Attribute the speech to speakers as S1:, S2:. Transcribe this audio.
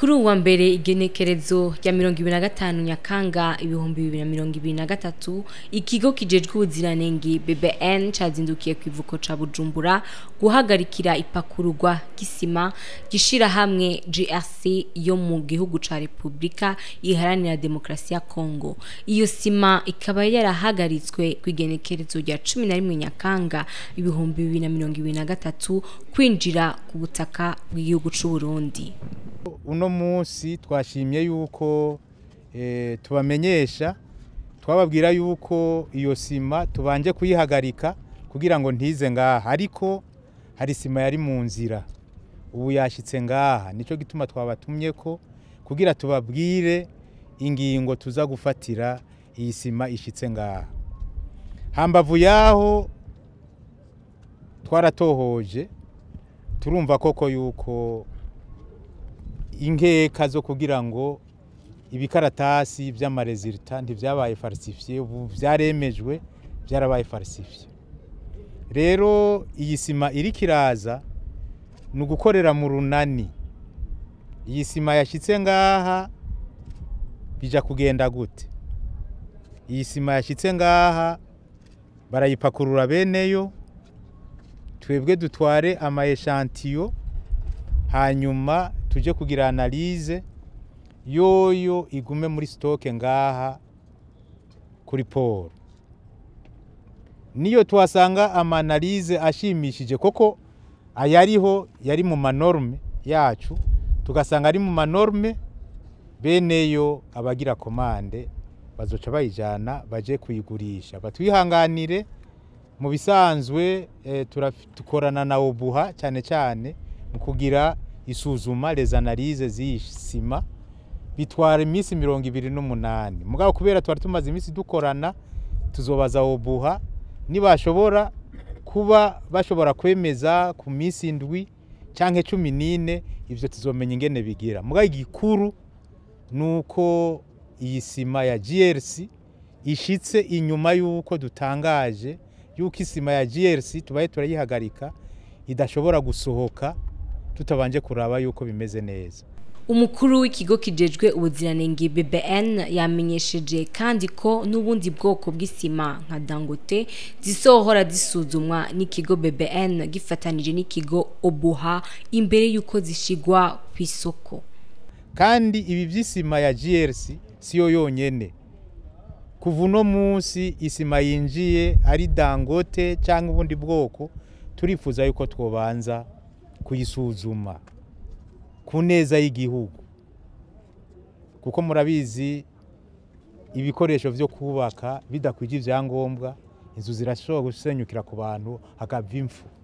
S1: kuri uwa mbere igenekerezo rya mirongo ibiri na gatanu nyakanga ibihumbi bibiri na mirongo ibiri na gatatu ikigo kijejwe ubuziranenge bbn cazindukiye ku ivuko ca bujumbura guhagarikira ipakururwa ry'isima gishira hamwe grc yo mu gihugu ca repubulika iharanira demokarasi ya kongo iyo sima ikaba yarahagaritswe ku igenekerezo rya cumi na rimwe nyakanga ibihumbi bibiri na mirongo ibiri na gatatu kwinjira ku butaka bw'igihugu c'uburundi
S2: uno munsi twashimye yuko eh, tubamenyesha twababwira yuko iyo sima tubanje kuyihagarika kugira ngo ntize ngaha ariko hari sima yari mu nzira ubu yashyitse ngaha nicyo gituma twabatumye ko kugira tubabwire ingingo tuza gufatira iyi sima ishyitse ngaha hambavu yaho twaratohoje turumva koko yuko inkeka zo kugira ngo ibikaratasi by'amarezilita ntibyabaye falsifiye ubu byaremejwe byarabaye falsifiye rero iyi sima iri kiraza ni ugukorera mu runani iyi sima yashyitse ngaha bijya kugenda gute iyi sima yashyitse ngaha barayipakurura beneyo twebwe dutware ama eshantiyo hanyuma tujye kugira analize yoyo igume muri sitoke ngaha kuri poro niyo tuhasanga amanalize ashimishije koko ayariho yari mu manorme yacu tugasanga ari mu manorme beneyo abagira komande bazoca bayijyana baje kuyigurisha batwihanganire mu bisanzwe eh, dukorana na obuha cyane cyane mu kugira isuzuma les analyses z'iyi sima bitwara iminsi mirongo ibiri n'umunani mugabo kubera twari tumaze iminsi dukorana tuzobaza obuha nibashobora kuba bashobora kwemeza ku minsi indwi cyangwa cumi n'ine ibyo tuzomenya ingene bigira mugabo igikuru ni uko iyi sima ya grc ishitse inyuma y'uko dutangaje y'uko isima ya grc tubaye turayihagarika idashobora gusohoka tutabanje kuraba yuko bimeze neza
S1: umukuru w'ikigo kijejwe ubuziranenge BBN yamenyesheje kandi ko n'ubundi bwoko bw'isima nka Dangote zisohora zisuzumwa n'ikigo BBN gifatanije n'ikigo Obuha imbere yuko zishigwa ku isoko
S2: kandi ibi by'isima ya GRC siyo yonyene kuva uno munsi isima yinjiye ari Dangote cyangwa ubundi bwoko turifuza yuko twobanza kuyisuzuma ku neza y'igihugu kuko murabizi ibikoresho byo kubaka bidakwije ibyangombwa inzu zirashobora gusenyukira ku bantu hakava impfu